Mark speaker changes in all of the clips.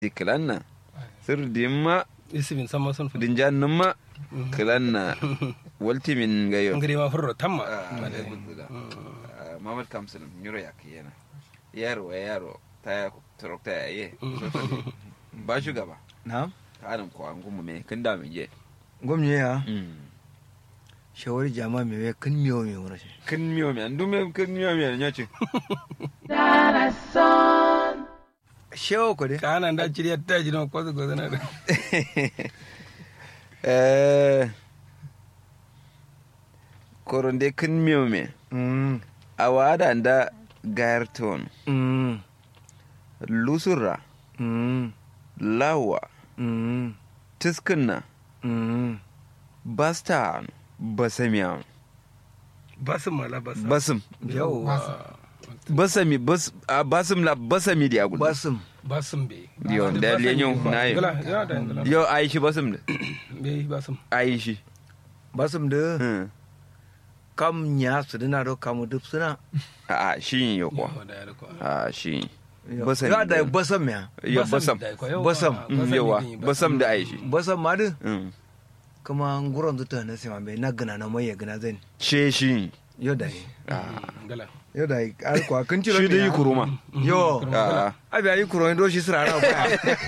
Speaker 1: kilanna sir dimma
Speaker 2: isimin sama sun fi
Speaker 1: dinjan numma kilanna walti min gayo
Speaker 2: ngiri ma furro tamma
Speaker 1: mamad kamsin nyuro yak yana yaro wa yaro ta ya turokta ya ye ba shugaba
Speaker 3: na
Speaker 1: kanin ko an gumu me kin da min je
Speaker 3: gwamnati ya shawari jama me we kan miyo me wona shi
Speaker 1: kin miyo me andu me kin miyo me nya ce
Speaker 3: shewo ko de
Speaker 2: kana da ciriya ta jino ko ko na da
Speaker 1: eh koronde kin miyo me
Speaker 3: mm
Speaker 1: awada da gairton
Speaker 3: mm
Speaker 1: lusura
Speaker 3: mm
Speaker 1: lawa
Speaker 3: mm
Speaker 1: tiskinna
Speaker 3: mm
Speaker 1: basta basamiya
Speaker 2: basim mala basim
Speaker 1: basim
Speaker 2: yawa
Speaker 1: basami bas a basim la basami di agul
Speaker 3: basum
Speaker 2: basim be
Speaker 1: Yo, da lenyo na yi.
Speaker 2: gala ya da gala
Speaker 1: yo aishi basim da
Speaker 2: be basim
Speaker 1: aishi
Speaker 3: basum de
Speaker 1: Hmm.
Speaker 3: kam nya su dina do kam dup suna
Speaker 1: a a shi yo ko
Speaker 2: Yawa da ya da ko
Speaker 1: a shi
Speaker 3: ya
Speaker 1: basam
Speaker 3: da basam ya
Speaker 1: yo basam
Speaker 2: da ko, yawa.
Speaker 3: Basam.
Speaker 1: Mm, yawa basam da aishi
Speaker 3: basam ma de
Speaker 1: Mm.
Speaker 3: kuma nguron zuta na sima be na gana na mai ya gana zan
Speaker 1: she shi
Speaker 3: yo dai
Speaker 2: gala
Speaker 3: yo dai al ko kan ciro
Speaker 1: shi da yi kuruma
Speaker 3: yo
Speaker 1: a
Speaker 3: abi ayi kuro ndo shi sira na ba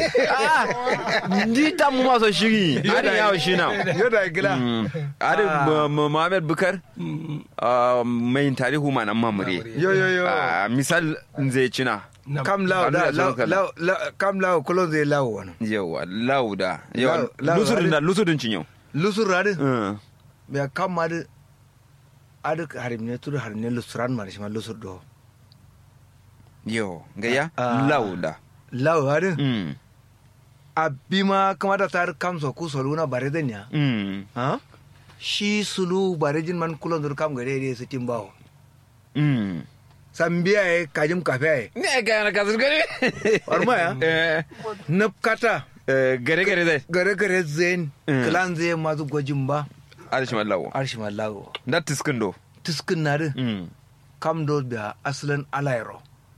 Speaker 1: ndi ta mu maso shiri ada yawo shi na
Speaker 3: yo dai gila
Speaker 1: Mm. ada
Speaker 3: Ah.
Speaker 1: Mu- Muhammad Bukar ah, mai tarihu ma nan mamure
Speaker 3: yo yo yo
Speaker 1: Ah, misal zai cina
Speaker 3: kam law da
Speaker 1: Kanu da
Speaker 3: law
Speaker 1: sauran
Speaker 3: law law- kam law kolon zai law wani
Speaker 1: yawa lauda yawa
Speaker 3: Lau- lau-
Speaker 1: lusudin da lusudin cinyo
Speaker 3: lusur radi
Speaker 1: Mm.
Speaker 3: be kam ma de adu harim ne tudu harim ne lusuran ma shi ma lusur do
Speaker 1: yo gaya
Speaker 3: Ah.
Speaker 1: lauda
Speaker 3: law adu
Speaker 1: Mm.
Speaker 3: abi ma kamata tar kam so ku soluna bare den ya
Speaker 1: Mm.
Speaker 3: ha shi sulu bare jin man kulon dur kam gare de su timbawo
Speaker 1: Mm.
Speaker 3: sambiya e kajim kafe e
Speaker 1: ne ga na kasar gari
Speaker 3: Orma ya?
Speaker 1: eh
Speaker 3: nap kata
Speaker 1: eh, gare gare dai
Speaker 3: gare gare zen
Speaker 1: Mm.
Speaker 3: klan zai mazu gwajin ba
Speaker 1: arishi mallawo
Speaker 3: arshi mallago
Speaker 1: da tiskin do
Speaker 3: tuskin na de
Speaker 1: Mm.
Speaker 3: kam do biya asalin alayro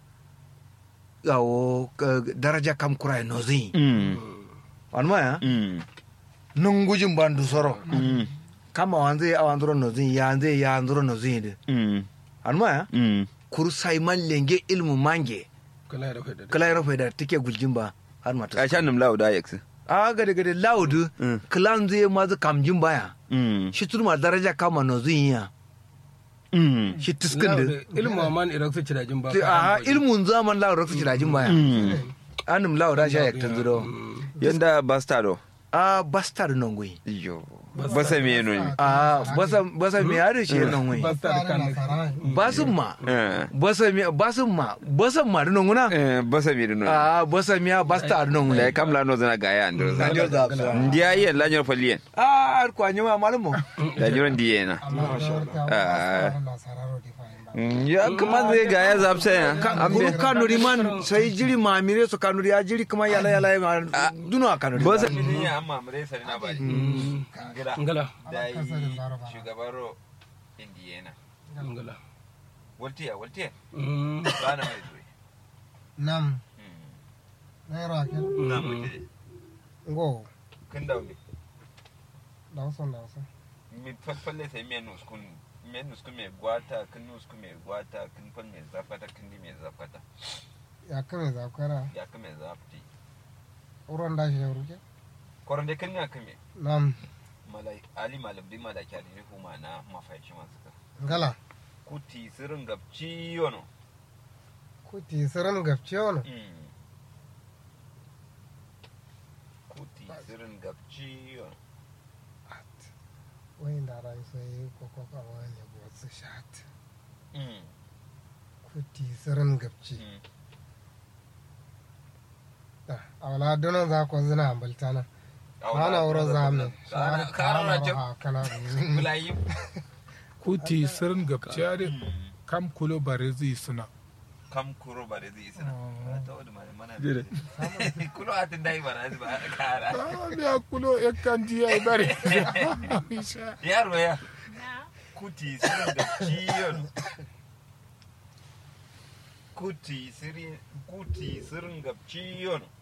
Speaker 3: yawo ka- daraja kam kurai nozi
Speaker 1: Mm.
Speaker 3: wanma ya
Speaker 1: Mm.
Speaker 3: nun gujin bandu soro
Speaker 1: Mm.
Speaker 3: kama wanze awandro nozi yanze ya andro nozi de
Speaker 1: Mm.
Speaker 3: wanma ya
Speaker 1: Mm.
Speaker 3: kur sai man lenge ilmu mange
Speaker 2: kala da da
Speaker 3: kala yaro da take guljin ba har mata
Speaker 1: a shan nim lauda yaksi
Speaker 3: a gade gade laudu
Speaker 1: Mm.
Speaker 3: klan zai mazu kamjin baya
Speaker 1: Mm.
Speaker 3: shi turma daraja kama nozi ya
Speaker 1: Mm.
Speaker 3: shi tuskin da
Speaker 2: ilmu man irak su cirajin ba
Speaker 3: a ilmun zaman lawo raksu jirajin baya
Speaker 1: Mm.
Speaker 3: anum lawo da sha yaktan zuro
Speaker 1: yanda bastado
Speaker 3: a bastard non gui
Speaker 1: yo basa me no ni
Speaker 3: a basa basa mi yare shi non gui
Speaker 2: basta da kan
Speaker 3: basum ma
Speaker 1: eh
Speaker 3: basa mi basum ma basum ma non guna
Speaker 1: eh basa me no
Speaker 3: a basa mi bastard non gui
Speaker 1: da kam la no zana gaya ando
Speaker 3: Anjo da absa.
Speaker 1: ndiya yi la nyor falien
Speaker 3: a ar ko anyuma malumo
Speaker 1: da nyor ndiye na Ah.
Speaker 4: Masararo
Speaker 1: ya kuma zai gaya zapsa ya
Speaker 3: guru kanuri man sai jiri ma mire so kanuri ya jiri kuma yala yala ya duno a kanuri
Speaker 1: basa ne amma mure sari na bari
Speaker 2: ngala
Speaker 1: da yi shugabaro indiyena
Speaker 2: ngala
Speaker 1: waltiya waltiya
Speaker 2: Mm.
Speaker 1: ba na mai zuwa
Speaker 4: Nam. Naira ake.
Speaker 1: na mutu
Speaker 4: Ngo.
Speaker 1: kun daune
Speaker 4: Dawson dawson.
Speaker 1: mi falfalle sai miyan nuskun miyan nuskun mai gwata kun nuskun mai gwata kun fal mai zafata kun di mai zafata
Speaker 4: Ya kame zakwara.
Speaker 1: ya ka mai zafti
Speaker 4: Uron da shi ya ruke.
Speaker 1: koron dai kun ya kame
Speaker 4: Nam.
Speaker 1: malai ali malam di malaki ali huma na mafaici masu ka
Speaker 4: Ngala.
Speaker 1: kuti sirin gabci yono
Speaker 4: Kuti siran gafce wani.
Speaker 1: Mm. kuti sirin gabci yono
Speaker 4: Wai da rai sai koko ka wani wasu shat.
Speaker 1: Mm.
Speaker 4: Kuti siran gafce.
Speaker 1: Mm.
Speaker 4: Da. A wala donon za ku zina ambaltana. Ana wurin zamu.
Speaker 1: Kana- kana na jam-
Speaker 4: Kana.
Speaker 1: Bulayi.
Speaker 5: kuti sirin gabciyari kam kulo bare zai suna
Speaker 1: kam kuro ba da zai isa na ta wadda mana mana
Speaker 2: Dire.
Speaker 1: kulo a tun dai ba na ba a kara
Speaker 5: ya kulo ya kan ji ya bare
Speaker 1: yaro ya kuti sirin da ciyon kuti sirin kuti sirin ga ciyon